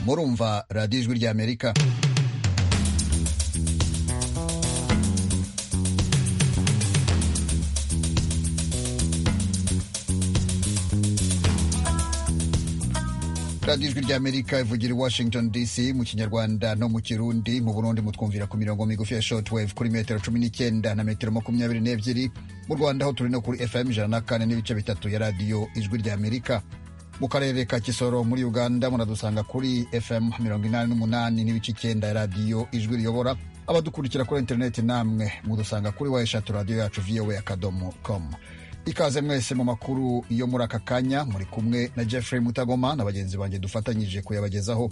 murumva radiyo ijwi ry'amerika radiyo ijwi ry'amerika ivugira i washington dc mu kinyarwanda no mu kirundi mu burundi mutwumvira ku mirongo migufi ya shortwave kuri metero cumi n'icyenda na metero makumyabiri n'ebyiri mu rwanda aho turi no kuri fm ijana na kane n'ibice bitatu ya radiyo ijwi ry'amerika mu karere ka kisoro muri uganda muradusanga kuri fm mirongo inani n'umunani n'ibice icyenda ya radiyo ijwi riyobora abadukurikira kuri interineti namwe mudusanga kuri wa eshatu radiyo yacu voa akadomo com ikaze mwese mu makuru yo muri aka kanya muri kumwe na jeffrey mutagoma na bagenzi banjye dufatanyije kuyabagezaho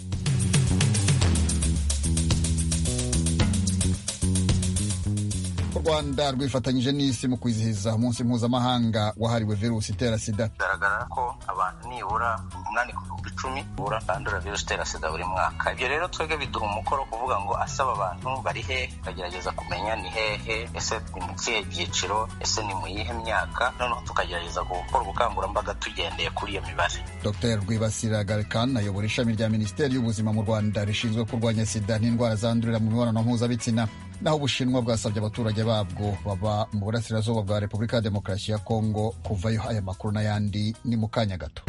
u rwanda rwifatanyije n'isi mu kwizihiza umunsi mpuzamahanga wahariwe virusi itera sida bigaragara ko abantu nibura umunani ku bihumbi icumi bura bandura virusi itera sida buri mwaka ibyo rero twebwe biduha umukoro kuvuga ngo asaba abantu bari he bagerageza kumenya ni hehe ese ni mu kihe byiciro ese ni mu yihe myaka noneho tukagerageza gukora ubukangurambaga tugendeye kuri iyo mibare dr rwibasira garikan ayobora ishami rya minisiteri y'ubuzima mu rwanda rishinzwe kurwanya sida n'indwara zandurira mu mibonano mpuzabitsina naho ubushinwa bwasabye abaturage babwo baba mu burasirazuba bwa repubulika ya demokarasi ya kongo kuvayo aya makuru n'ayandi ni mu kanya gato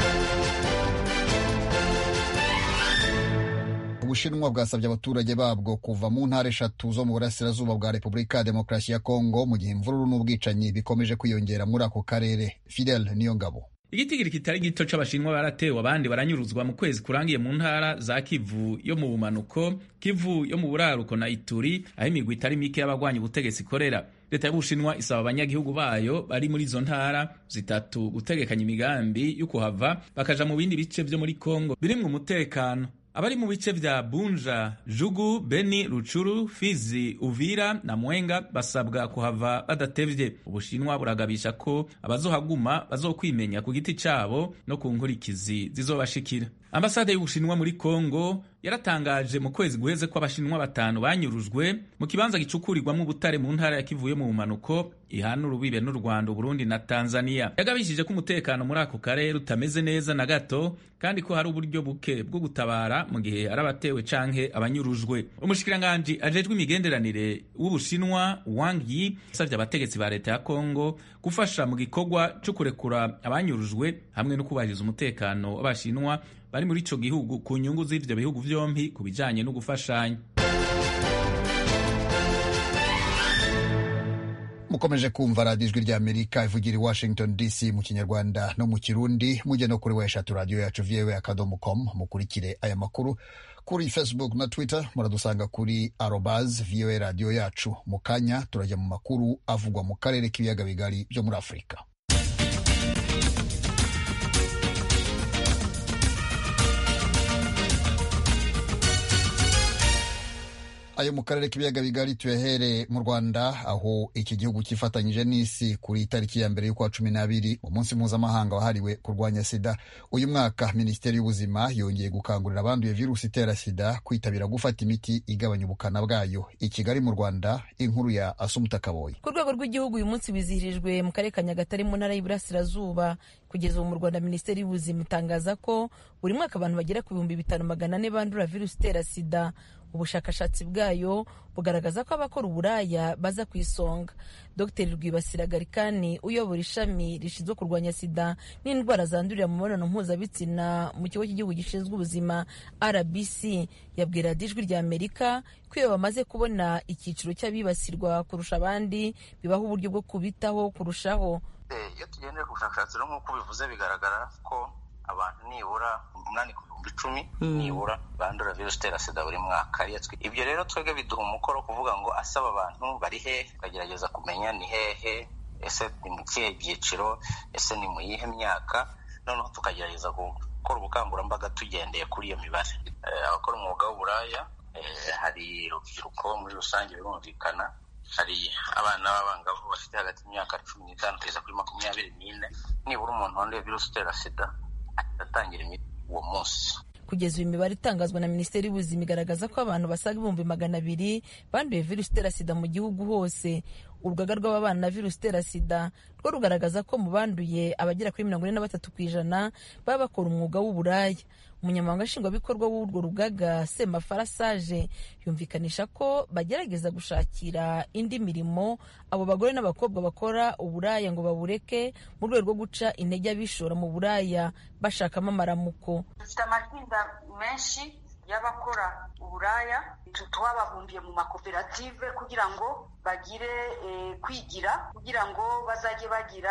ubushinwa bwasabye abaturage babwo kuva mu ntara eshatu zo mu burasirazuba bwa repubulika ya demokarasi ya kongo mu gihe imvururu n'ubwicanyi bikomeje kwiyongera muri ako karere fidel niyo ngabo igitigiri kitari gito c'abashinwa baratewe abandi baranyuruzwa mu kwezi kurangiye mu ntara za kivu yo mu bumanuko kivu yo mu buraruko na ituri aho imigwi itari mike y'abagwanya ubutegetsi ikorera leta y'ubushinwa isaba abanyagihugu bayo bari muri izo ntara zitatu gutegekanya imigambi yo kuhava bakaja mu bindi bice vyo muri kongo birimwe umutekano abari mu bice vya Bunja, Jugu, Beni, Ruchuru, Fizi, Uvira na Mwenga basabwa kuhava badatevye. Ubushinwa buragabisha ko abazohaguma bazokwimenya ku giti cabo no ku nkurikizi zizobashikira. Ambasade y'Ubushinwa muri Kongo yaratangaje mu kwezi guheze ko abashinwa batanu banyurujwe mu kibanza gicukurirwamo ubutare mu ntara yakivuye mu bumanuko ihana urubibe n'u Rwanda, Burundi na Tanzania. Yagabishije ko umutekano muri ako karere utameze neza na gato kandi ko hari uburyo buke bwo gutabara mu gihe ari abatewe canke abanyurujwe. Umushikiranganji ajejwe imigenderanire w'Ubushinwa Wang Yi yasavye abategetsi ba leta ya Kongo gufasha mu gikorwa co kurekura abanyurujwe hamwe no kubahiriza umutekano w'abashinwa bari muri ico gihugu ku nyungu z'ivyo bihugu vyompi ku bijanye no gufashanya mukomeje kumva radiyo ijwi ry'amerika ivugira i washington dc mu kinyarwanda no mu kirundi mujye no kuri weshatu radiyo yacu vyewe akadomo com mukurikire aya makuru kuri facebook na twitter muradusanga kuri arobaz viewe radiyo yacu mu kanya turajya mu makuru avugwa mu karere k'ibiyaga bigari byo muri afurika ayo mu karere k'ibiyaga bigari tuyahereye mu rwanda aho iki gihugu cyifatanyije n'isi kuri tariki ya mbere y'ukwa cumi n'abiri umunsi mpuzamahanga wahariwe kurwanya sida uyu mwaka minisiteri y'ubuzima yongeye gukangurira abanduye virusi itera sida kwitabira gufata imiti igabanya ubukana bwayo i kigali mu rwanda inkuru ya asumuta kaboyi ku rwego rw'igihugu uyu munsi wizihirijwe mu karere ka nyagatare mu ntara y'iburasirazuba kugeza ubu mu rwanda minisiteri y'ubuzima itangaza ko buri mwaka abantu bagera ku bihumbi bitanu magana ane bandura virusi itera sida ubushakashatsi bwayo bugaragaza ko abakora uburaya baza ku isonga dr rwibasira garikani uyobora ishami rishinzwe kurwanya sida n'indwara zandurira mu mibonano mpuzabitsina mu kigo cy'igihugu gishinzwe ubuzima rbc yabwira ijwi rya amerika ko iyo bamaze kubona icyiciro cy'abibasirwa kurusha abandi bibaho uburyo bwo kubitaho kurushaho iyo tugendeye ku bushakashatsi rero nk'uko bivuze bigaragara ko abantu nibura umunani ku bihumbi icumi nibura bandura virusi itera sida buri mwaka ibyo rero twebwe biduha umukoro kuvuga ngo asaba abantu bari he bagerageza kumenya ni hehe ese ni mu kihe byiciro ese ni mu yihe myaka noneho tukagerageza gukora ubukangurambaga tugendeye kuri iyo mibare abakora umwuga w'uburaya hari urubyiruko muri rusange birumvikana hari abana b'abangavu bafite hagati y'imyaka cumi n'itanu kugeza kuri makumyabiri n'ine nibura umuntu wanduye virusi itera sida atangira imiti uwo munsi kugeza uyu mibare itangazwa na minisiteri y'ubuzima igaragaza ko abantu basaga ibihumbi magana abiri banduye virusi itera sida mu gihugu hose urugaga rw'ababana na virusi itera sida rwo rugaragaza ko mu banduye abagera kuri mirongo ine na batatu ku ijana baba bakora umwuga w'uburaya umunyamabanga nshingwabikorwa w'urwo rugaga semafarasaje yumvikanisha ko bagerageza gushakira indi mirimo abo bagore n'abakobwa bakora uburaya ngo babureke mu rwego rwo guca intege abishora mu buraya bashakamo amaramuko dufite amatsinda menshi y'abakora uburaya twababumbiye mu makoperative kugira ngo bagire kwigira kugira ngo bazajye bagira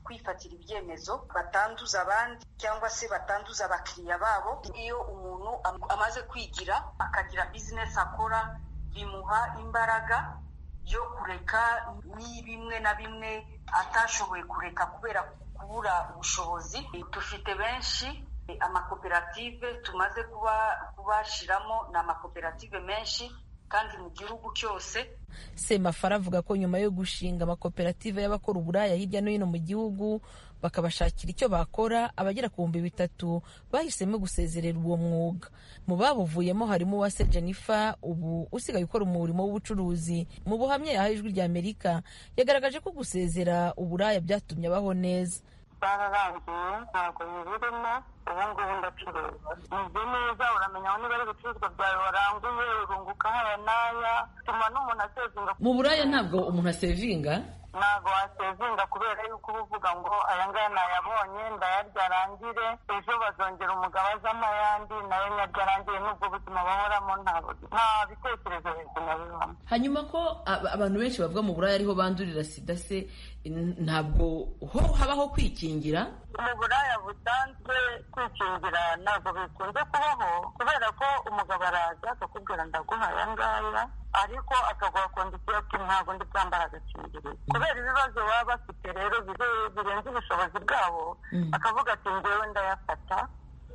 kwifatira ibyemezo batanduza abandi cyangwa se batanduza abakiriya babo iyo umuntu amaze kwigira akagira bizinesi akora bimuha imbaraga yo kureka ni bimwe na bimwe atashoboye kureka kubera kubura ubushobozi dufite benshi amakoperative tumaze kuba kubashiramo ni amakoperative menshi kandi mu gihugu cyose semafara avuga ko nyuma yo gushinga amakoperative y'abakora uburaya hirya no hino mu gihugu bakabashakira icyo bakora abagera ku bihumbi bitatu bahisemo gusezerera uwo mwuga mu babuvuyemo harimo uwase jennifer ubu usigaye ukora umurimo w'ubucuruzi mu buhamya yahaye ijwi rya amerika yagaragaje ko gusezera uburaya byatumye abaho neza bararangiye ntabwo nyirimo ubu ngubu ndacuruza meze neza uramenya niba ari ibicuruzwa byawe waranguye urunguka haya n'aya bituma n'umuntu asevinga mu buraya ntabwo umuntu asevinga ntabwo wasevinga kubera yuko uba uvuga ngo aya ngaya nayabonye ndayarya arangire ejo bazongera umugabazamo ayandi nayo nyaryo arangire n'ubwo buzima bahoramo nta bitekerezo bizima bibamo hanyuma ko abantu benshi bavuga mu buraya ariho bandurira sida se ntabwo ho habaho kwikingira mu buraya busanzwe kwikingira ntabwo bikunze kubaho kubera ko umugabo araza akakubwira ndaguha aya ngaya ariko akaguha kondisiyo ati ntabwo ndi bwambara agakingirizo kubera ibibazo baba bafite rero birenze ubushobozi bwabo akavuga ati ngewe ndayafata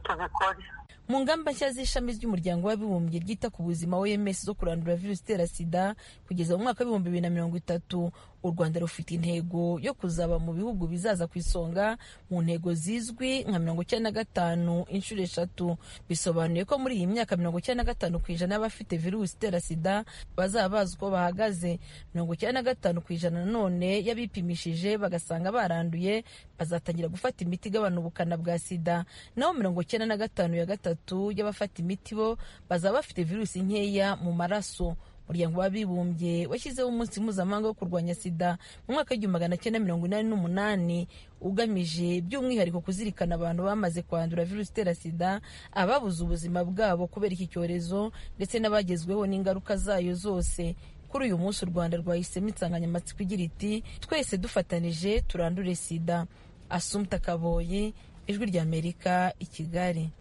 tubikore mu ngamba nshya z'ishami ry'umuryango w'abibumbye ryita ku buzima oms zo kurandura virusi itera sida kugeza mu mwaka w'ibihumbi bibiri na mirongo itatu u rwanda rufite intego yo kuzaba mu bihugu bizaza ku isonga mu ntego zizwi nka mirongo icyenda na gatanu inshuro eshatu bisobanuye ko muri iyi myaka mirongo icyenda na gatanu ku ijana y'abafite virusi itera sida bazaba bazi uko bahagaze mirongo icyenda na gatanu ku ijana nanone y'abipimishije bagasanga baranduye bazatangira gufata imiti igabanya ubukana bwa sida naho mirongo icyenda na gatanu ya gatatu y'abafata imiti bo bazaba bafite virusi nkeya mu maraso umuryango w'abibumbye washyizeho umunsi mpuzamahanga wo kurwanya sida mu mwaka w'igihumbi magana cyenda mirongo inani n'umunani ugamije by'umwihariko kuzirikana abantu bamaze kwandura virusi itera sida ababuze ubuzima bwabo kubera iki cyorezo ndetse n'abagezweho n'ingaruka zayo zose kuri uyu munsi u rwanda rwahisemo insanganyamatsiko igira iti twese dufatanije turandure sida asumta kaboyi ijwi ry'amerika i kigali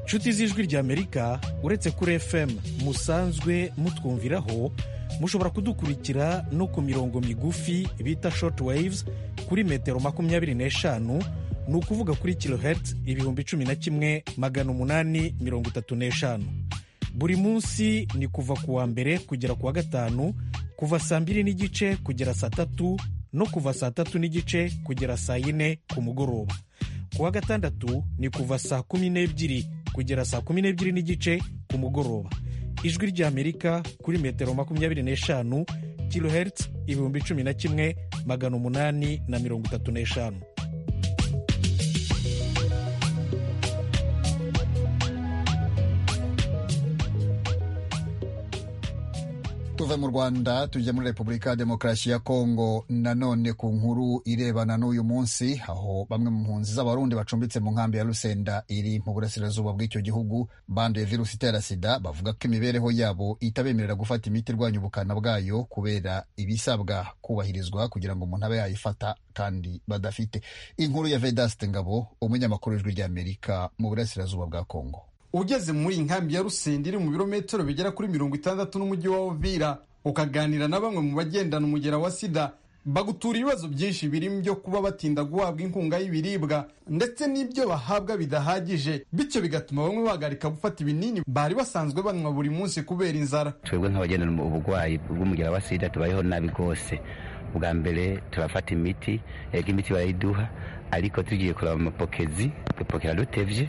inshuti z'ijwi ry'amerika uretse kuri fm musanzwe mutwumviraho mushobora kudukurikira no ku mirongo migufi bita short waves kuri metero makumyabiri n'eshanu ni ukuvuga kuri kilohertz ibihumbi cumi na kimwe magana umunani mirongo itatu n'eshanu buri munsi ni kuva ku wa mbere kugera ku wa gatanu kuva saa mbiri n'igice kugera saa tatu no kuva saa tatu n'igice kugera saa yine ku mugoroba ku wa gatandatu ni kuva saa kumi n'ebyiri kugera saa kumi n'ebyiri n'igice ku mugoroba ijwi ry'amerika kuri metero makumyabiri n'eshanu kilohertz ibihumbi cumi na kimwe magana umunani na mirongo itatu n'eshanu tuve mu rwanda tujya muri repubulika ya demokarasi ya kongo nanone ku nkuru irebana n'uyu munsi aho bamwe mu mpunzi z'abarundi bacumbitse mu nkambi ya rusenda iri mu burasirazuba bw'icyo gihugu banduye virusi itera sida bavuga ko imibereho yabo itabemerera gufata imiti irwanya ubukana bwayo kubera ibisabwa kubahirizwa kugira ngo umuntu abe yayifata kandi badafite inkuru ya vedaste ngabo umunyamakuru w'ijwi ry'amerika mu burasirazuba bwa kongo ugeze muri inkambi ya rusenda iri mu birometero bigera kuri mirongo itandatu n'umujyi wa Uvira ukaganira na bamwe mu bagendana umugera wa sida bagutura ibibazo byinshi birimo byo kuba batinda guhabwa inkunga y'ibiribwa ndetse n'ibyo bahabwa bidahagije bityo bigatuma bamwe bahagarika gufata ibinini bari basanzwe banywa buri munsi kubera inzara twebwe nk'abagendana uburwayi bw'umugera wa sida tubayeho nabi rwose bwa mbere turafata imiti yego imiti barayiduha ariko tugiye kureba amapokezi dupokera dutebye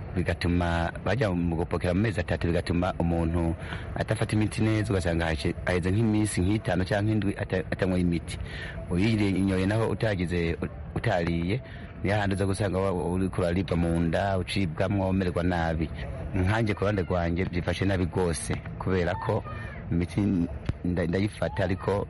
bigatuma bajya mu gupokera mu mezi atatu bigatuma umuntu adafata imiti neza ugasanga haje- haheze nk'iminsi nk'itanu cyangwa indwi atanyweye imiti uyinyoye naho utagize utariye niyo handi uza gusanga wa- uri kuraribwa mu nda ucibwamwo umererwa nabi nkanjye ku ruhande rwanjye byifashe nabi rwose kubera ko imiti nda- ndayifata ariko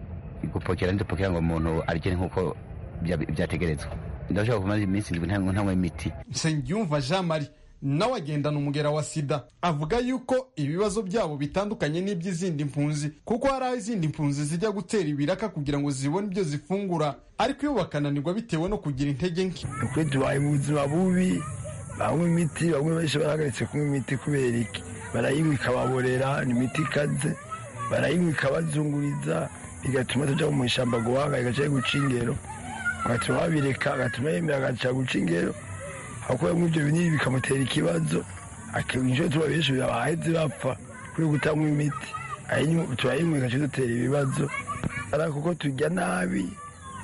gupokera ndipokera ngo umuntu arye nk'uko bya- byategerezwa ndashobora kumara iminsi indwi nta- ntanywa imiti nsengiyumva jean marie nawe agendana umugera wa sida avuga yuko ibibazo byabo bitandukanye n'iby'izindi mpunzi kuko hari aho izindi mpunzi zijya gutera ibiraka kugira ngo zibone ibyo zifungura ariko iyo bakananirwa bitewe no kugira intege nke twe tubaye ubuzima bubi banywa imiti bamwe benshi barahagaritse kunywa imiti kubera iki barayinywa ikababorera ni imiti ikaze barayinywa ikabazunguriza bigatuma tujya mu ishyamba guhangayika cyangwa guca ingero bagatuma babireka bagatuma yemera agaca guca ingero hakuramo ibyo binini bikamutera ikibazo akinjira tuba benshi bahetse bapfa kubera kutanywa imiti ayinywa- turayinywa igaca dutera ibibazo ari kuko tujya nabi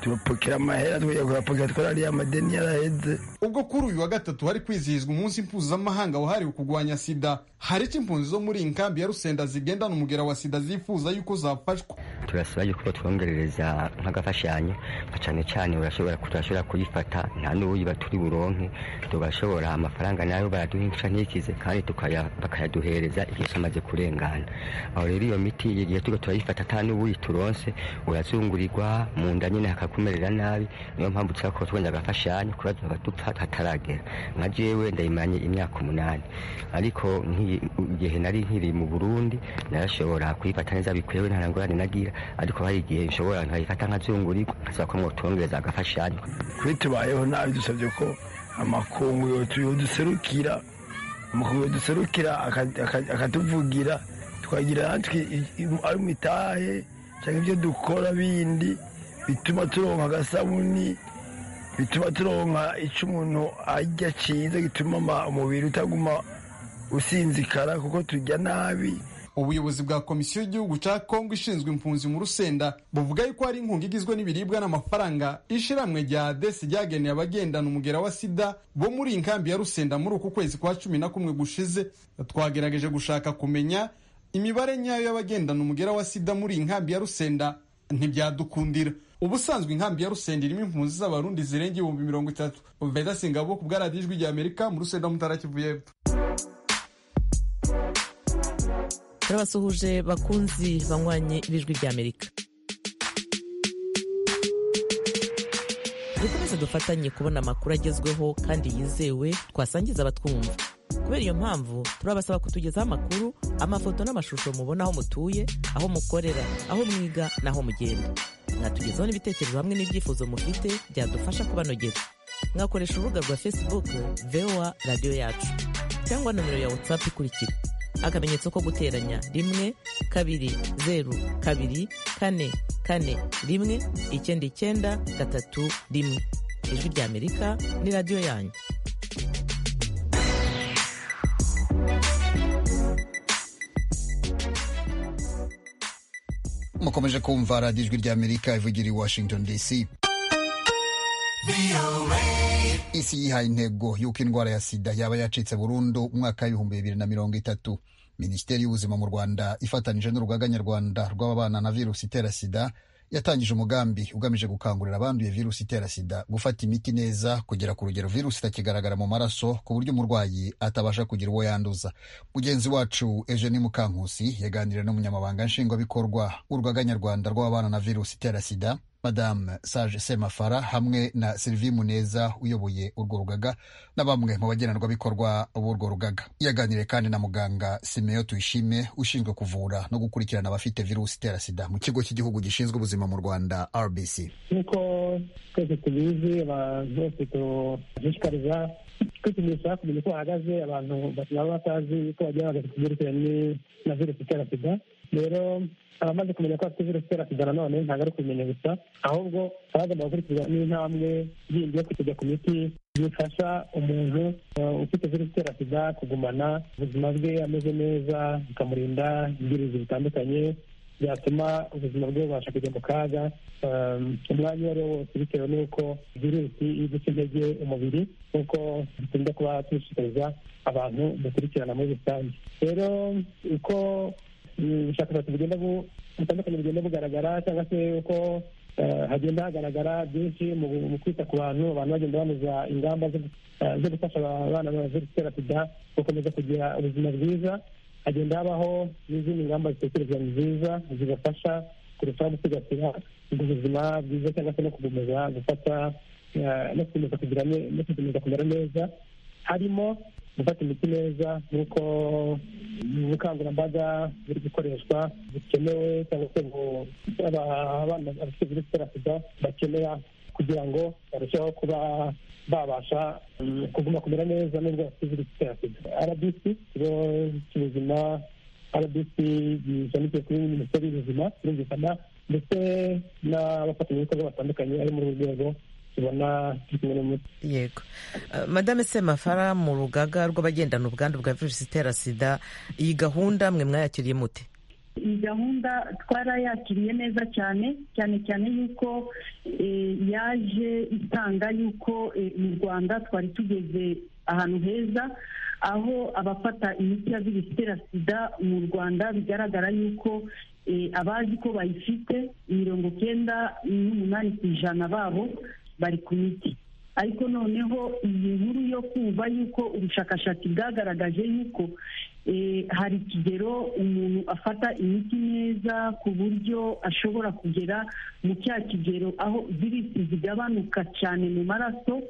tubapokera amahera twajya kuyapokera twarariye amadeni yaraheze ubwo kuri uyu wa gatatu hari kwizihizwa umunsi mpuzamahanga wahariwe kurwanya sida hari icyo impunzi zo muri iyi nkambi ya rusenda zigendana umugera wa sida zifuza yuko zafashwa turasaba yuko twongerereza nk'agafashanyo nka cyane cyane barashobora turashobora kuyifata nta n'uwuyiba turi buronke tugashobora amafaranga nayo baraduha inshya ntikize kandi tukaya- bakayaduhereza igihe cyamaze kurengana aho rero iyo miti igihe tuba turayifata nta n'uwuyituronse urazungurirwa mu nda nyine hakakumerera nabi niyo mpamvu tusaba ko twongera agafashanyo kuba dupfa hataragera nka jewe ndayimanye imyaka umunani ariko nki- igihe nari nkiri mu burundi narashobora kuyifata neza bikwewe nta ngorane nagira ariko hari igihe nshobora nkayifata nkazungurirwa nkasaba ko mwotwongereza agafashanyo kuri tubayeho nabi dusabye ko amakunguro tuyoduserukira amakunguro duserukira aka- aka- akatuvugira twagira natwe i- i- ari mitahe cyangwa ibyo dukora bindi bituma turonka agasabuni bituma turonka icyo umuntu arya cyiza gituma ama- umubiri utaguma usinzikara kuko tujya nabi ubuyobozi bwa komisiyo y'igihugu cya kongo ishinzwe impunzi mu rusenda buvuga yuko hari inkunga igizwe n'ibiribwa n'amafaranga ishiramwe rya adesi ryageneye abagendana umugera wa sida bo muri iyi nkambi ya rusenda muri uku kwezi kwa cumi na kumwe gushize twagerageje gushaka kumenya imibare nyayo y'abagendana umugera wa sida muri iyi nkambi ya rusenda ntibyadukundira ubusanzwe inkambi ya rusenda irimo impunzi z'abarundi zirenga ibihumbi mirongo itatu veda singabo ku bwa radiyo ijwi rya amerika mu rusenda mutarakivu y'epfo turabasuhuje bakunzi banywanye ibijwi bya amerika dukomeze dufatanye kubona amakuru agezweho kandi yizewe twasangiza abatwumva kubera iyo mpamvu turabasaba kutugezaho amakuru amafoto n'amashusho mubona aho mutuye aho mukorera aho mwiga n'aho mugenda mwatugezaho n'ibitekerezo hamwe n'ibyifuzo mufite byadufasha kubanogera mwakoresha urubuga rwa facebook voa radiyo yacu cyangwa nomero ya whatsapp ikurikira akamenyetso ko guteranya rimwe kabiri zeru kabiri kane kane rimwe icyenda icyenda gatatu rimwe ijwi rya amerika ni radiyo yanyu mukomeje kumva radiyo ijwi ry'amerika ivugira i washington dc isi yihaye intego y'uko indwara ya sida yaba yacitse burundu umwaka w'ibihumbi bibiri na mirongo itatu minisiteri y'ubuzima mu rwanda ifatanyije n'urugaga nyarwanda rw'ababana na virusi itera sida yatangije umugambi ugamije gukangurira abanduye virusi itera sida gufata imiti neza kugera ku rugero virusi itakigaragara mu maraso ku buryo umurwayi atabasha kugira uwo yanduza mugenzi wacu eugene mukankusi yaganiriye n'umunyamabanga nshingwabikorwa w'urugaga nyarwanda rw'ababana na virusi itera sida madame sage semafara hamwe na sylvie muneza uyoboye urwo rugaga na bamwe mu bagenerwabikorwa b'urwo rugaga yaganiriye kandi na muganga simeyo tuyishime ushinzwe kuvura no gukurikirana abafite virusi itera sida mu kigo cy'igihugu gishinzwe ubuzima mu rwanda rbc nk'uko twese tubizi abantu bose dushishikariza twipimisha kumenya uko bahagaze abantu baba batazi uko bagiye bahagaze ku byerekeranye na virusi itera sida rero abamaze kumenya ko bafite virusi itera sida nanone ntabwo ari kubimenya gusa ahubwo baba bagomba gukurikizwa n'intambwe yindi yo kujya ku miti bifasha umuntu eh, ufite virusi itera sida kugumana ubuzima bwe ameze neza bikamurinda ibyuririzi bitandukanye byatuma ubuzima bwe bubasha kujya mu kaga umwanya uwo ari wo wose bitewe n'uko virusi iri guca intege umubiri nk'uko dukunda kuba dushishikariza abantu dukurikirana muri rusange rero uko ubushakashatsi bugenda butandukanye bugenda bugaragara cyangwa se uko hagenda hagaragara byinshi mu kwita ku bantu abantu bagenda banoza ingamba zo gufasha abana baje gutera sida gukomeza kugira ubuzima bwiza hagenda habaho n'izindi ngamba zitekerezwa nziza zibafasha kurushaho gusigasira ubuzima bwiza cyangwa se no gukomeza gufata no gukomeza kugira no gukomeza kumera neza harimo gufata imiti neza nk'uko ubukangurambaga buri gukoreshwa bukenewe cyangwa se abana bafite virusi itera sida bakenera kugira ngo barusheho kuba babasha kuguma kumera neza n'ubwo bafite virusi itera sida rbc ikigo cy'ubuzima rbc gishamikiye kuri minisiteri y'ubuzima birumvikana ndetse n'abafatanyabikorwa batandukanye ari muri uru rwego yego madame semafara mu rugaga rw'abagendana ubwandu bwa virusi itera sida iyi gahunda mwe mwayakiriye mute iyi gahunda twarayakiriye neza cyane cyane cyane yuko yaje itanga yuko mu rwanda twari tugeze ahantu heza aho abafata imiti ya virusi itera sida mu rwanda bigaragara yuko abazi ko bayifite mirongo cyenda n'umunani ku ijana babo bari ku miti ariko noneho iyi nkuru yo kumva yuko ubushakashatsi bwagaragaje yuko hari ikigero umuntu afata imiti neza ku buryo ashobora kugera mu cya kigero aho virusi zigabanuka cyane mu maraso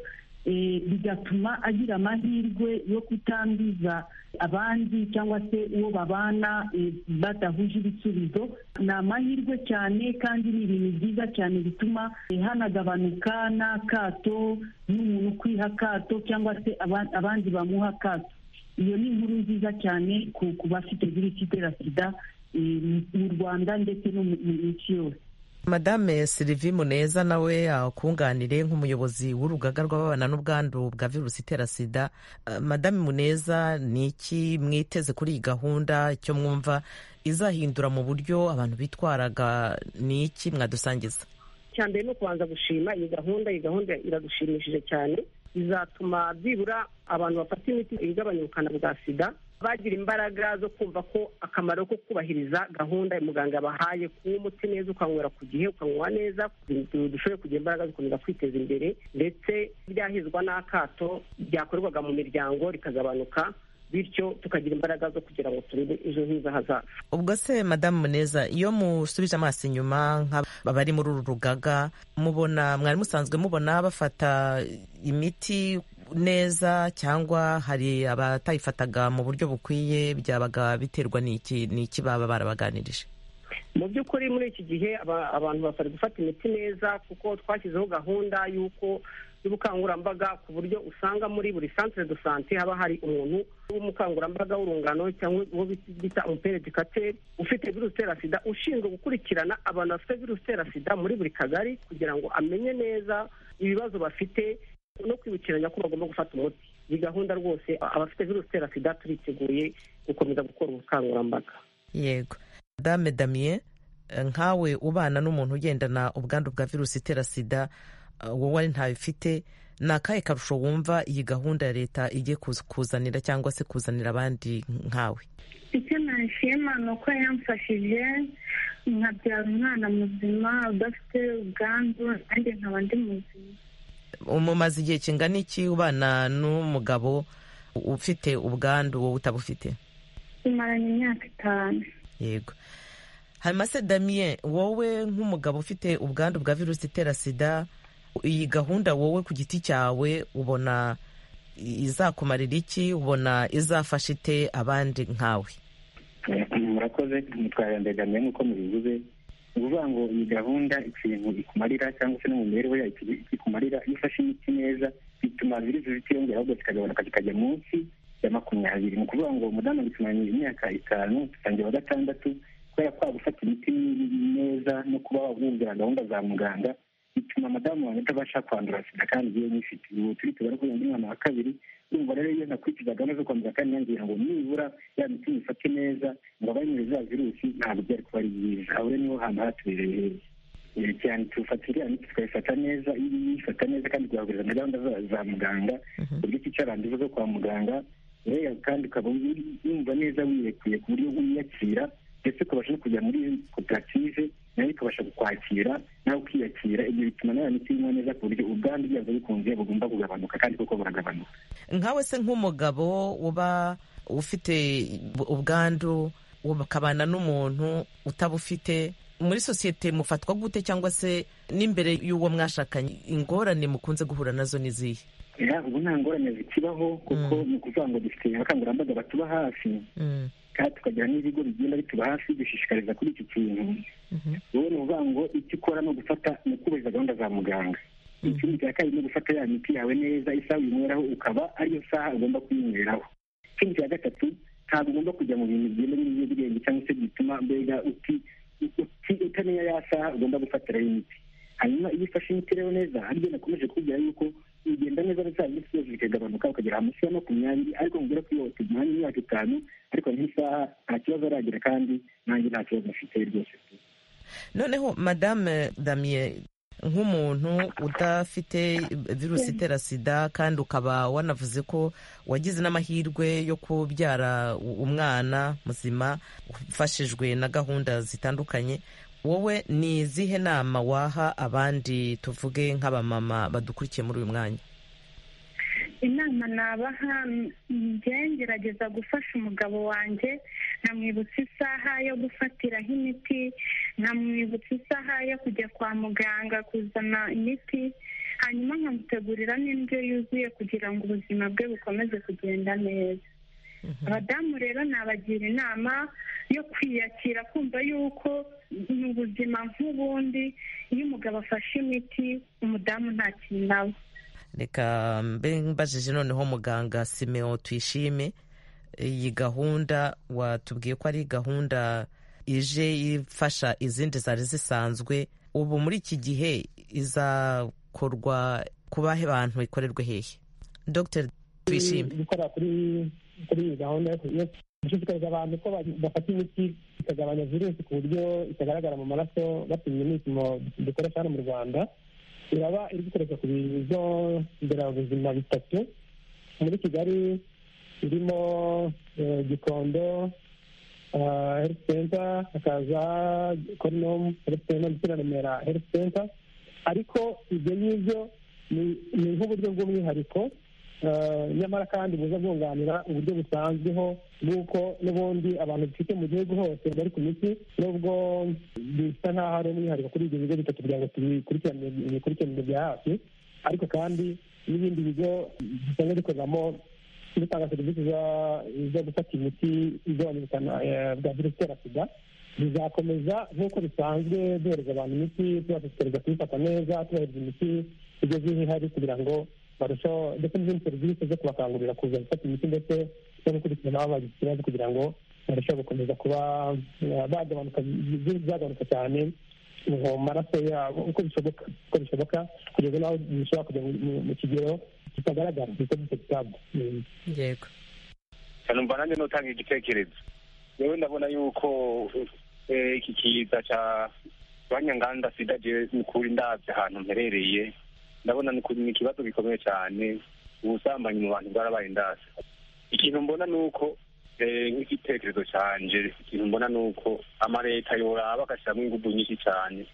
bigatuma agira amahirwe yo kutanduza abandi cyangwa se uwo babana badahuje ibisubizo ni amahirwe cyane kandi ni ibintu byiza cyane bituma hanagabanuka n'akato n'umuntu ukwiha akato cyangwa se abandi bamuha akato iyo ni inkuru nziza cyane ku bafite virusi itera sida mu rwanda ndetse no mu isi yose madame silivi muneza nawe akunganire nk'umuyobozi w'urugaga rw'ababana n'ubwandu bwa virusi itera sida madame muneza ni iki mwiteze kuri iyi gahunda icyo mwumva izahindura mu buryo abantu bitwaraga ni iki mwadusangiza icya mbere ni ukubanza gushima iyi gahunda iyi gahunda iradushimishije cyane izatuma byibura abantu bafata imiti igabanya ubukana bwa sida bagira imbaraga zo kumva ko akamaro ko kubahiriza gahunda muganga yabahaye kunywa umuti neza ukanywera ku gihe ukanywa neza dushoboye kugira imbaraga zikomeza kwiteza imbere ndetse byahizwa n'akato byakorerwaga mu miryango rikagabanuka bityo tukagira imbaraga zo kugira ngo turebe ejo heza hazaza ubwo se madamu muneza iyo musubije amaso inyuma nk'abari muri uru rugaga mubona mwari musanzwe mubona bafata imiti neza cyangwa hari abatayifataga mu buryo bukwiye byabaga biterwa n'iki n'iki baba barabaganirije mu by'ukuri muri iki gihe abantu bari gufata imiti neza kuko twashyizeho gahunda y'uko y'ubukangurambaga ku buryo usanga muri buri santire de sante haba hari umuntu w'umukangurambaga w'urungano cyangwa uwo bita umuperedikateri ufite virusi itera sida ushinzwe gukurikirana abantu bafite virusi itera sida muri buri kagari kugira ngo amenye neza ibibazo bafite no kwibukiranya ko bagomba gufata umuti iyi gahunda rwose abafite virusi itera sida turiteguye gukomeza gukora ubukangurambaga yego dame damien nkawe ubana n'umuntu ugendana ubwandu bwa virusi itera sida wowe ntabifite ni akahe karusho wumva iyi gahunda ya leta igiye kuzanira cyangwa se kuzanira abandi nkawe icyo nashima ni uko yamfashije nkabyara umwana muzima udafite ubwandu nanjye nkaba ndi muzima mumaze igihe kingana iki ubana n'umugabo ufite ubwandu wowe utabufite tumaranye imyaka itanu yego hanyuma se damien wowe nk'umugabo ufite ubwandu bwa virusi itera sida iyi gahunda wowe ku giti cyawe ubona izakumarira iki ubona izafasha ite abandi nkawe murakoze mutwara mbega mbere nk'uko mubivuze ni ukuvuga ngo iyi gahunda ikintu ikumarira cyangwa se no mu mibereho yayo ikumarira iyo ufashe imiti neza bituma virusi zitiyongera ahubwo zikagabanuka zikajya munsi ya makumyabiri ni ukuvuga ngo umudamu dutumaranye imyaka itanu dutangira wa gatandatu kubera ko waba ufata imiti neza no kuba wumvira gahunda za muganga bituma madamu wanjye atabasha kwandura sida kandi igihe nyifite ubu turi tubara ko yongera umwana wa kabiri urumva rero iyo nakurikiza gahunda zo kwandura kandi nangira ngo nibura ya miti nyifate neza ngo abari muri za virusi ntabwo byari kuba ari byiza aho rero niho hantu hatubereye heza Eh, cyane tufata iriya miti tukayifata neza iyo uyifata neza kandi twahuriza na gahunda za- za muganga uburyo ikicarangiza zo kwa muganga rero kandi ukaba uri- wumva neza wiyekuye ku buryo wiyakira ndetse ukabasha no kujya muri koperative nayo ikabasha kukwakira nawe ukiyakira ibyo bituma nayo miti inywa neza ku buryo ubwandu byazo bikunze bugomba kugabanuka kandi koko buragabanuka nkawe se nk'umugabo uba ufite ubwandu ukabana n'umuntu utabufite muri sosiyete mufatwa gute cyangwa se n'imbere y'uwo mwashakanye ingorane mukunze guhura nazo ni izihe era ubu nta ngorane zikibaho kuko ni ukuvuga ngo dufite abakangurambaga batuba hafi kandi tukagira n'ibigo bigenda bituba hafi dushishikariza kuri iki kintu wowe ni ukuvuga ngo icyo ukora ni ugufata ni ukubahiriza gahunda za muganga ikindi cya kabiri ni ugufata ya miti yawe neza isaha uyinyweraho ukaba ariyo saha ugomba kuyinyweraho ikindi cya gatatu ntabwo ugomba kujya mu bintu bigenda n'ibiyobyabwenge cyangwa se bituma mbega uti uti- utamenya ya saha ugomba gufatiraho imiti hanyuma iyo ufashe imiti rero neza aribyo nakomeje kubwira yuko ugenda neza za minsi yose bikagabanuka ukagera hamusi ya makumyabiri ariko mubwira ko iyo wategeye umwanya w'imyaka itanu ariko nk'isaha nta kibazo aragira kandi nanjye nta kibazo mfite rwose noneho madame damien nk'umuntu udafite virusi itera sida kandi ukaba wanavuze ko wagize n'amahirwe yo kubyara u- umwana muzima ufashijwe na gahunda zitandukanye wowe ni izihe nama waha abandi tuvuge nk'abamama badukurikiye muri uyu mwanya inama nabaha njyewe ngerageza gufasha umugabo wanjye nkamwibutsa isaha yo gufatiraho imiti nkamwibutsa isaha yo kujya kwa muganga kuzana imiti hanyuma nkamutegurira n'indyo yuzuye kugira ngo ubuzima bwe bukomeze kugenda neza abadamu rero nabagira inama yo kwiyakira kumva yuko mu buzima nk'ubundi iyo umugabo afashe imiti umudamu nta kintu aba reka mbe mbajije noneho muganga simeo tuyishime iyi gahunda watubwiye ko ari gahunda ije ifasha izindi zari zisanzwe ubu muri iki gihe izakorwa ku bahe bantu ikorerwe hehe dr tuyishime gukora kuri kuri iyi gahunda yo yo gushishikariza abantu ko ba- bafata imiti ikagabanya virusi ku buryo itagaragara mu maraso bapimye n'ibipimo dukoresha hano mu rwanda iraba iri gukoreshwa ku bigo nderabuzima bitatu muri kigali irimo eh, gikondo ah, health center hakaza korinomu health center ndetse na remera health center ariko ibyo ngibyo ni- ni nk'uburyo bw'umwihariko Eh, nyamara kandi buza bwunganira uburyo busanzweho bw'uko n'ubundi abantu dufite mu gihugu hose bari ku miti nubwo bisa nk'aho ari umwihariko kuri ibyo bigo bitatu kugira ngo tubikurikirane ibikurikiranire bya hafi ariko kandi n'ibindi bigo bisanzwe bikoreramo bitanga serivisi za- zo gufata imiti igabanya ubukana eh, bwa virusi itera sida bizakomeza nk'uko bisanzwe duhereza abantu imiti tubashishikariza kuyifata neza tubahereza imiti igeze aho ihari kugira ngo barusheho ndetse n'izindi serivisi zo kubakangurira kuza gufata imiti ndetse no gukurikirana aho bagize ikibazo kugira ngo barusheho gukomeza kuba eh, bagabanuka byagabanuka cyane mu maraso yabo uko bishoboka uko bishoboka kugeza n'aho bishobora kujya mu- mu- mu kigero kitagaragara kuko kitagaragara yego numva nanjye nutanga igitekerezo yewe ndabona yuko eh, iki kiza cya banyanganda sida jewe ni ukuri ndabye ahantu mperereye ndabona ni ku- ni ikibazo gikomeye cyane ubusambanyi mu bantu bwarabaye ndase ikintu mbona ni uko eh, nk'igitekerezo cyanje ikintu mbona ni uko amaleta yoraba agashyiramo ingufu nyinshi cyane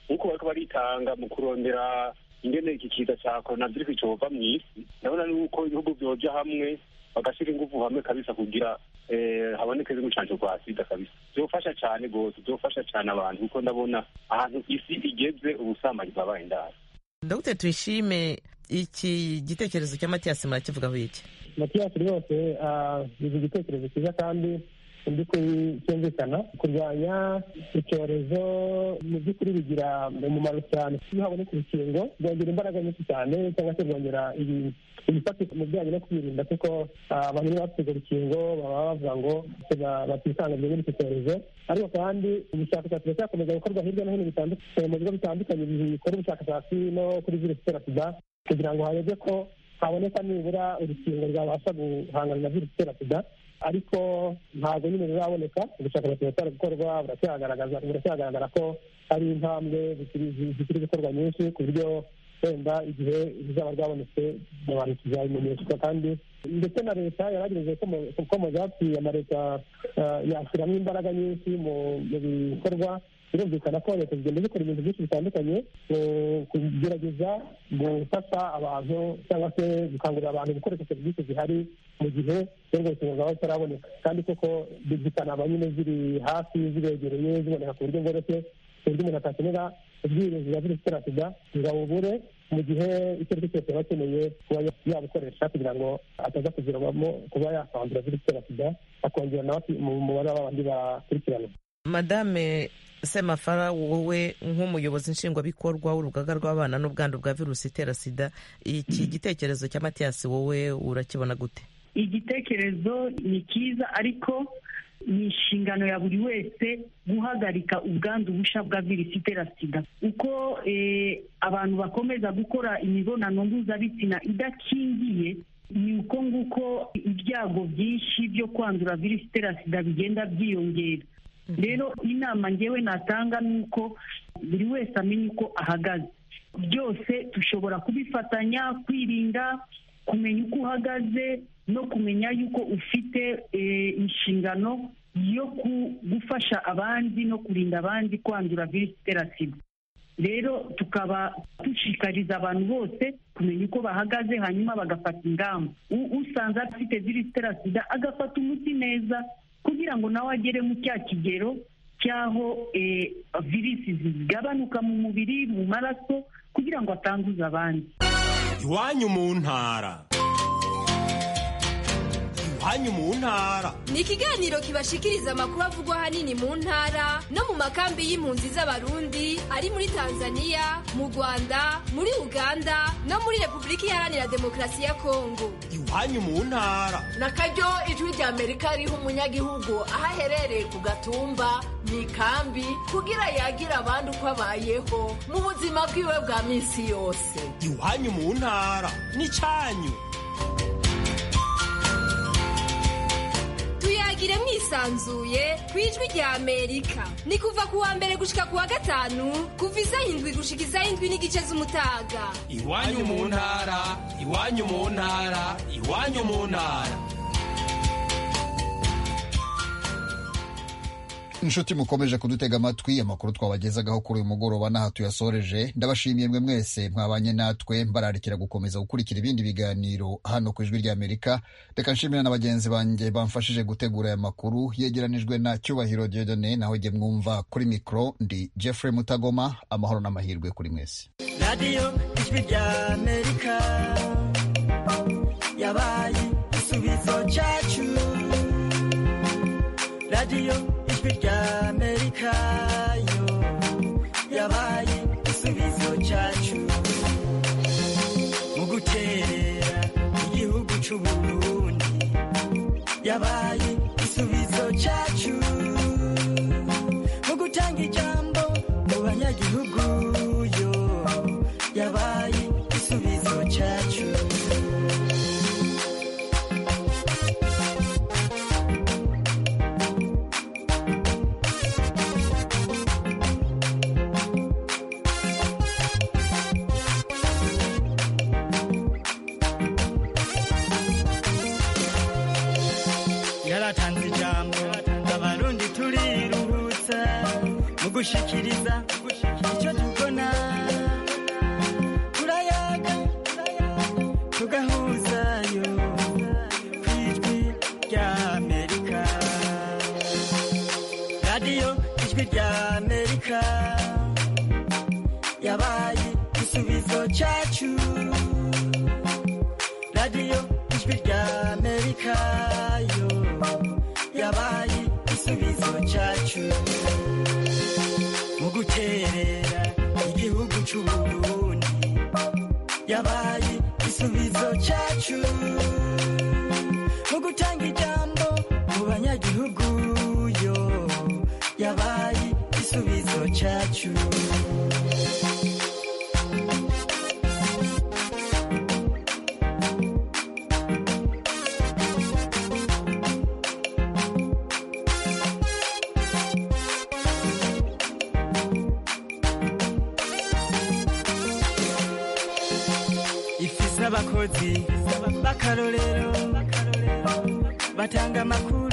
nk'uko bariko baritanga mu kurondera ingene iki kiza cya coronavirus cova mu isi ndabona ni uko ibihugu byoja hamwe bagashyira ingufu hamwe kabisa kugira eh, haboneke z'umucanco rwa sida kabisa vyofasha cane rwose vyofasha cane abantu kuko ndabona ahantu isi igeze ubusambanyi bwabaye indaro dr tuyishime iki gitekerezo cya matiyasi murakivugaho iki matiyasi rwose ah, ni igitekerezo cyiza kandi ndi cyumvikana kurwanya icyorezo mu by'ukuri bigira umumaro cyane iyo haboneka urukingo rwongera imbaraga nyinshi cyane cyangwa se rwongera ibifatika mu bijyanye no kwirinda kuko ah, abantu iyo bafite urwo rukingo baba bavuga ngo batisanga muri icyo cyorezo ariko kandi ubushakashatsi buracyakomeza gukorwa hirya no hino bitandukanye mu bigo bitandukanye bikora ubushakashatsi no kuri virusi itera sida kugira ngo harebwe ko haboneka nibura urukingo rwabasha guhangana na virusi itera sida ariko ntabwo nyine ruraboneka ubushakashatsi buracyari gukorwa buracyagaragaza buracyagaragara ko hari intambwe zikiri- zikiri gukorwa nyinshi ku buryo wenda igihe ruzaba rwabonetse abantu tuzabimenyeshwa kandi ndetse na leta yaragerageje komo- gukomoza hapfuye amaleta ah, yashyiramo imbaraga nyinshi mu mu bikorwa birumvikana ko leta zigenda zikora ibintu byinshi bitandukanye mu kugerageza gufasha abantu cyangwa se gukangurira abantu gukoresha serivisi zihari mu gihe urwo rukingo rwaba rutaraboneka kandi koko zikaba nyine ziri hafi zibegereye ziboneka ku buryo bworoshye ku buryo umuntu atakenera ubwirinzi bwa virusi itera sida ngo awubure mu gihe icyo ari cyo cyose aba akeneye kuba yabukoresha kugira ngo ataza kugirwamo kuba yakandura virusi itera sida akongera nawe mu mubare w'abandi bakurikiranwa madame semafara wowe nk'umuyobozi nshingwabikorwa w'urugaga rw'abana n'ubwandu bwa virusi itera sida iki gitekerezo cya matiyasi wowe urakibona gute igitekerezo ni cyiza ariko ni inshingano ya buri wese guhagarika ubwandu bushya bwa virusi itera sida uko eh, abantu bakomeza gukora imibonano mpuzabitsina idakingiye ni uko nguko ibyago byinshi byo kwandura virusi itera sida bigenda byiyongera rero inama ngewe natanga ni uko buri wese amenya uko ahagaze byose dushobora kubifatanya kwirinda kumenya uko uhagaze no kumenya yuko ufite eh, inshingano yo ku- gufasha abandi no kurinda abandi kwandura virusi itera sida rero tukaba dushishikariza abantu bose kumenya uko bahagaze hanyuma bagafata ingamba U- usanze afite virusi itera sida agafata umuti neza kugira ngo nawe agere mu cya kigero cy'aho eh, virusi zigabanuka mu mubiri mu maraso kugira ngo atanduza abandi iwanyu mu ntara iwanyu mu ntara ni ikiganiro kibashikiriza amakuru avugwa ahanini mu ntara no mu makambi y'impunzi z'abarundi ari muri tanzania mu rwanda muri uganda no muri repubulika iharanira demokarasi ya kongo iwanyu mu ntara nakaryo ijwi rya amerika riha umunyagihugu aho aherereye ku gatumba mu ikambi kugira yagira abandi uko abayeho mu buzima bwiwe bwa minsi yose iwanyu mu ntara n'icyanyu tuyagire mwisanzuye ku ijwi rya amerika ni kuva ku wa mbere gushika ku wa gatanu kuva iz'indwi gushika iz'indwi n'igice z'umutaga iwanyu mu ntara iwanyu mu ntara iwanyu mu ntara inshuti mukomeje kudutega amatwi amakuru twabagezagaho kuri uyu mugoroba n'aha tuyasoreje ndabashimiye mwe mwese mwabanye natwe mbararikira gukomeza gukurikira ibindi biganiro hano ku ijwi ry'amerika reka nshimira na bagenzi banjye bamfashije gutegura aya makuru yegeranijwe na cyubahiro diodone naho jye mwumva kuri mikoro ndi jeffrey mutagoma amahoro n'amahirwe kuri mwese radiyo ijwi rya amerika yabaye igisubizo cyacu radiyo ijwi rya amerika yo yabaye igisubizo cyacu mu guterera igihugu cy'uburundi yabaye igisubizo cyacu mu gutanga ijambo mu banyagihugu yo yabaye igisubizo cyacu yaratanze ijambo abarundi turiruhutsa mu gushikiriza icyo tubona turayaga tugahuzayo ku ijwi rya amerika radiyo ijwi rya amerika yabaye igisubizo cyacu radiyo ijwi rya amerika yo yabaye igisubizo cyacu mu guterera igihugu cy'u Burundi yabaye igisubizo cyacu mu gutanga ijambo mu banyagihugu yo yabaye igisubizo cyacu ifi z'abakozi b'akarorero batanga amakuru